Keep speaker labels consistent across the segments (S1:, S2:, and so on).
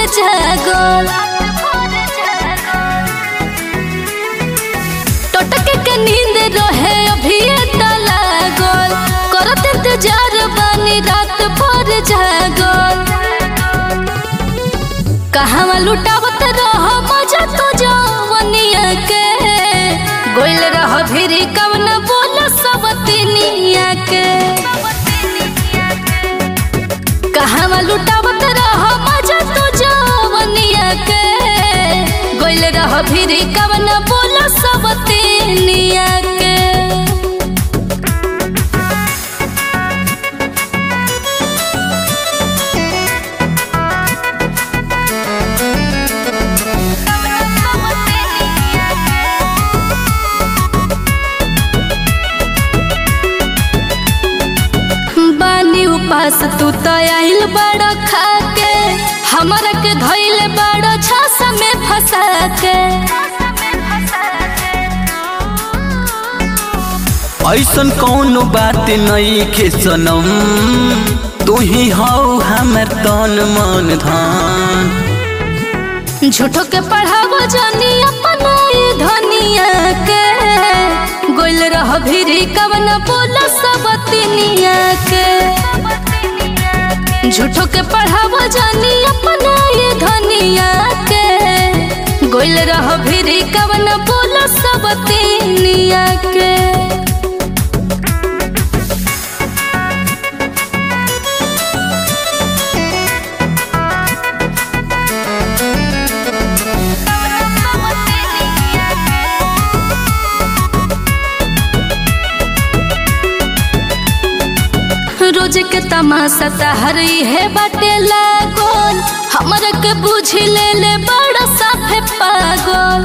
S1: जागल टटके के नींद रहे अभी लागल करत इंतजार बानी रात भर जागल कहवा लुटावत रह मजा तो जवनिया के गोइल रह भिरी कवन बोल सब तिनिया के कहवा लुटावत रह मजा तो जवनिया के गोइल रह भिरी कवन बोल सब तिनिया के बानी उपास तू तो आइल बड़ खा के हमरा के धइल बड़ छास में फंसा के
S2: ऐसन कौनो बात नहीं खे सनम तू ही हौ हमर तन मन धन
S1: झूठो के पढ़ावो जानी अपना ई धनिया के गोइल रह भिरी कवन बोल सब तिनिया के झूठो के पढ़ावो जानी अपना ई धनिया के गोइल रह भिरी कवन बोल सब तिनिया के रोज के तमाशा तहरी है बाटे लागल हमरा के बुझ ले ले बड़ा साफे पागल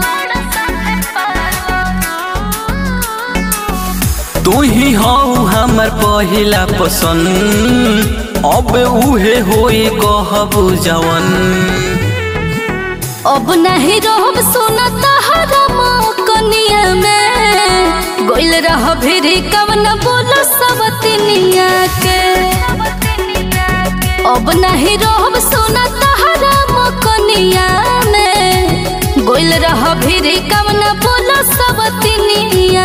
S2: तू ही हौ हमर पहिला पसंद अब उहे होई कहबू जवन
S1: अब नहीं रहब सुना तहरा कनिया में गोइल रह भिरी कवन बोलो सब तिनिया के अब नहीं रहब सुना तहरा कनिया में गोइल रह भिरी कवन बोलो सब तिनिया